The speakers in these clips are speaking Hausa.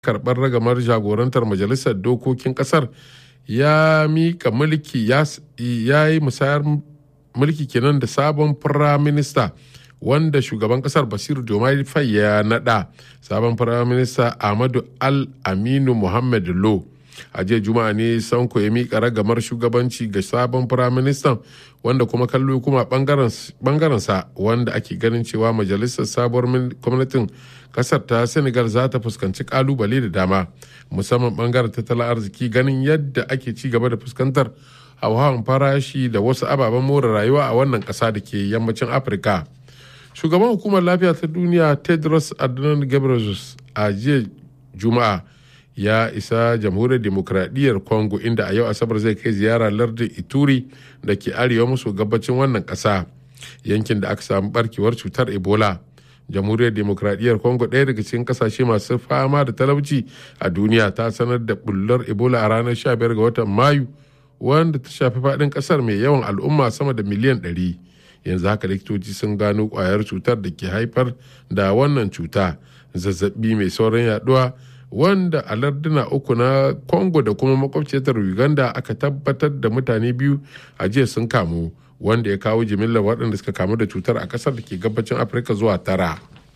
karɓar ragamar jagorantar majalisar dokokin ƙasar ya mika mulki ya yi musayar mulki kenan da sabon firaminista wanda shugaban kasar basiru diomaye faye ya nada sabon firaminista ahmadu al aminu muhammad lo a jiya juma'a ne sanko ya mika ragamar shugabanci ga sabon firaministan wanda kuma kallo kuma bangarensa wanda ake ganin cewa majalisar sabuwar gwamnatin kasar ta senegal za ta fuskanci kalubale da dama musamman bangaren tattalin arziki ganin yadda ake ci gaba da fuskantar hauhawan farashi da wasu ababen more rayuwa a wannan kasa da ke yammacin afirka shugaban hukumar lafiya ta duniya tedros adhanom ghebreyesus a jiya juma'a ya isa jamhuriyar demokradiyyar congo inda a yau asabar zai kai ziyara lardin ituri da ke arewa maso gabacin wannan ƙasa yankin da aka samu barkewar cutar ebola jamhuriyar demokradiyyar congo ɗaya daga cikin kasashe masu fama da talauci a duniya ta sanar da bullar ebola a ranar 15 ga watan mayu wanda ta shafi faɗin ƙasar mai yawan al'umma sama da miliyan 100 yanzu haka likitoci sun gano ƙwayar cutar da ke haifar da wannan cuta zazzabi mai sauran yaduwa wanda a larduna uku na congo da kuma makwabciyar uganda aka tabbatar da mutane biyu a jiya sun kamu wanda ya kawo jimillar waɗanda suka kamu da cutar a ƙasar da ke gabacin afirka zuwa tara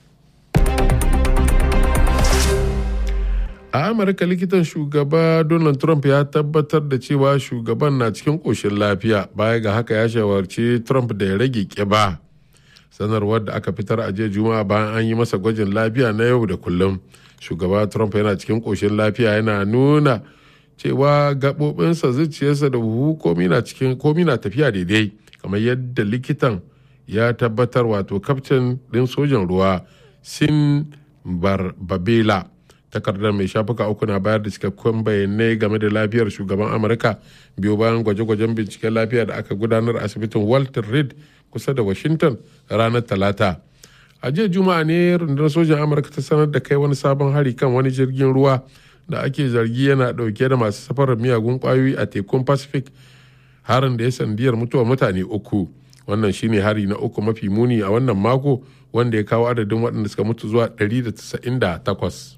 a amurka likitan shugaba donald trump ya tabbatar da cewa shugaban na cikin ƙoshin lafiya baya ga haka ya shawarci trump da ya rage ƙiba sanarwar da aka fitar a jiya juma'a bayan an yi masa gwajin lafiya na yau da kullum shugaba trump yana cikin ƙoshin lafiya yana nuna cewa gaɓoɓinsa zuciyarsa da huhu komi na cikin komi na tafiya daidai kamar yadda likitan ya tabbatar wato kaftin ɗin sojan ruwa sin babela takardar mai shafuka uku na bayar da cikakkun bayanai game da lafiyar shugaban amurka biyu bayan gwaje-gwajen binciken lafiya da aka gudanar asibitin walter reed kusa da washington ranar talata a jiya juma'a ne rundunar sojan amurka ta sanar da kai wani sabon hari kan wani jirgin ruwa da ake zargi yana dauke da masu safarar miyagun kwayoyi a tekun pacific harin da ya sandiyar mutuwar mutane uku wannan shine hari na uku mafi muni a wannan mako wanda ya kawo adadin waɗanda suka mutu zuwa 198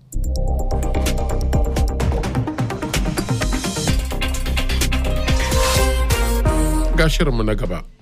ga shirinmu na gaba